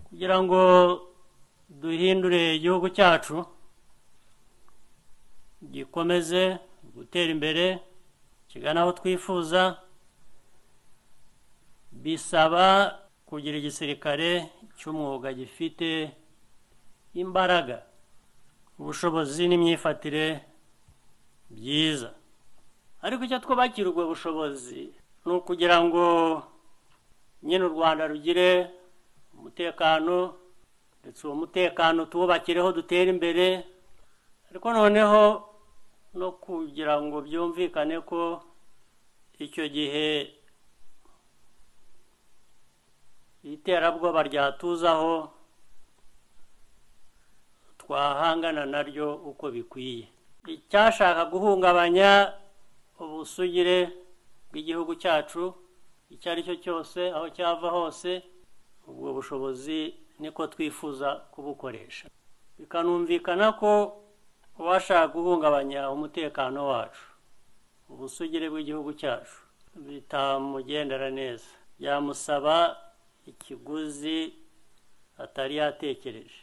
kugira ngo duhindure igihugu cyacu gikomeze gutera imbere kigana aho twifuza bisaba kugira igisirikare cy'umwuga gifite imbaraga ubushobozi n'imyifatire byiza ariko icyo twubakira ubwo bushobozi ni ukugira ngo nyine u rwanda rugire umutekano ndetse uwo mutekano tuwubakireho dutere imbere ariko noneho no kugira ngo byumvikane ko icyo gihe iterabwoba ryatuzaho twahangana naryo uko bikwiye icyashaka guhungabanya ubusugire bw'igihugu cyacu icyo ari cyo cyose aho cyava hose ubwo bushobozi niko twifuza kubukoresha bikanumvikana ko uwashaka guhungabanya umutekano wacu ubusugire bw'igihugu cyacu bitamugendera neza byamusaba ikiguzi atari yatekereje